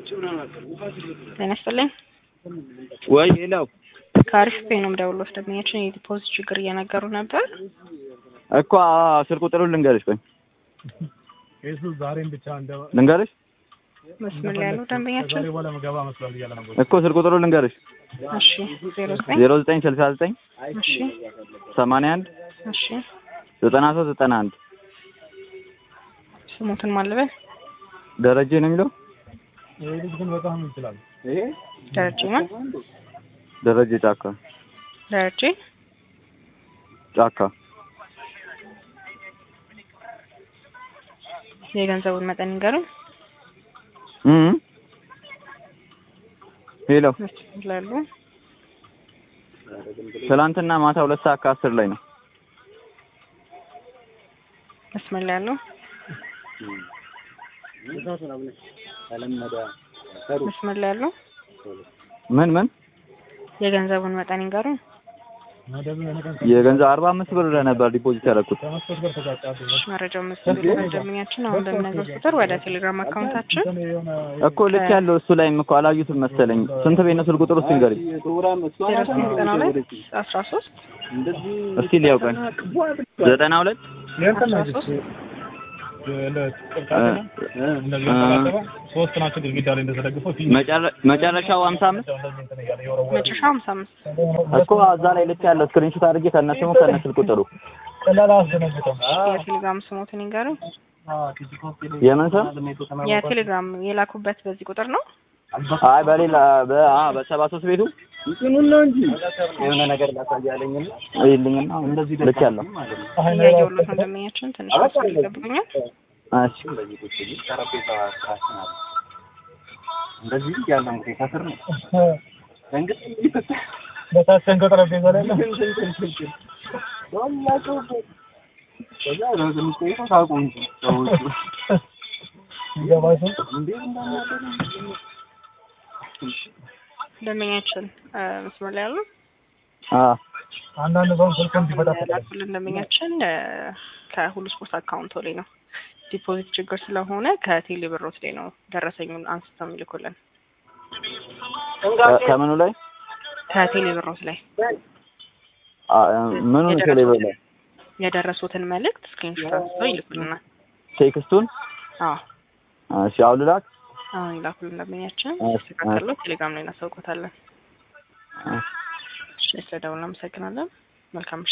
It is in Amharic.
ጤና ይስጥልኝ። ወይ ሌላው ከአሪፍ ፔ ነው የምደውለው። ደንበኛችን የዲፖዚት ችግር እየነገሩ ነበር። እኮ አዎ፣ ስልክ ቁጥሩን ልንገርሽ። ቆይ ኬሱ ዛሬም ብቻ እንደ ልንገርሽ መስመር ላይ ያለው ደንበኛችን ዛሬ በኋላ መገባ መስሏል እያለ ነበር። እኮ ስልክ ቁጥሩን ልንገርሽ። እሺ፣ ዜሮ ዘጠኝ ዜሮ ዘጠኝ ስልሳ ዘጠኝ እሺ፣ ሰማንያ አንድ እሺ፣ ዘጠና ሶስት ዘጠና አንድ ስሙትን ማለበል ደረጀ ነው የሚለው ይሄ ልጅ ግን በጣም ይችላል። ደረጀ ነው ደረጀ ጫካ ደረጀ ጫካ የገንዘቡን መጠን ይንገሩን። እም ሄሎ መስመር ላይ ያሉ ትላንትና ማታ ሁለት ሰዓት ከአስር ላይ ነው። መስመር ላይ ያሉ መስመር ላይ ያሉ ምን ምን የገንዘቡን መጠን ይንገሩን። መደብ የሆነ ቀን የገንዘብ አርባ አምስት ብር ነበር ዲፖዚት ያደረኩት። ከመስኮት ጋር ተጋጫሉ። መረጃው መስመር ደንበኛችን አሁን በምነግረው ቁጥር ወደ ቴሌግራም አካውንታችን የሆነ እኮ ልክ ያለው እሱ ላይም እኮ አላዩትም መሰለኝ። ስንት ቤት ነው ስልክ ቁጥር ውስጥ ንገሪኝ ዜሮ ዘጠኝ ዘጠና ሁለት አስራ ሶስት እስኪ ሊያው ቀን ዘጠና ሁለት የእንትን ነው አስራ ሶስት ለቅርጫትና እንደዚህ ተላጠበ ሶስት ናቸው ግድግዳ ላይ እንደተደግፈው ፊት መጨረ- መጨረሻው ሀምሳ አምስት እንደዚህ እንትን እያለ የወረወረ መጨረሻ ሀምሳ አምስት እኮ እዛ ላይ ልክ ያለው ስክሪንሾት አድርጌ ከነስሙ ከነ ስልክ ቁጥሩ ቀላል አስደነግጠው የቴሌግራም ስሞትን ይንገሩን። የምን ስም? የቴሌግራም የላኩበት በዚህ ቁጥር ነው። አይ በሌላ በ አ በሰባ ሶስት ቤቱ የሆነ ነገር ላሳያለኝና ይልኝና እንደዚህ ልክ ያለው እያየሁለት ነው ደንበኛችን ትንሽ መስመር ይጠብቁኛል። እሺ እንደዚህ ያለው እንግዲህ ከስር ነው በታችን ከጠረጴዛ ላይ ነው። ይገባሽ ደንበኛችን እ መስመር ላይ ያሉ አ አንዳንድ ሰው ስልኩን እንዲፈታ ላኩልን ደንበኛችን እ ከሁሉ ስፖርት አካውንቶ ላይ ነው ዲፖዚት ችግር ስለሆነ ከቴሌ ብሮት ላይ ነው ደረሰኙን አንስተው የሚልኩልን ከ- ከምኑ ላይ ከቴሌ ብሮት ላይ አ ምኑን ቴሌብር ላይ የደረሱትን መልእክት ስክሪንሾት አንስተው ይልኩልናል። ቴክስቱን አዎ እሺ አሁን ልላክ አሁን ይላኩልን ደንበኛችን እሺ፣ ሲስተካከሉ ቴሌግራም ላይ እናሳውቆታለን። እሺ። እሺ ስለደውል እናመሰግናለን። መልካም ምሽት።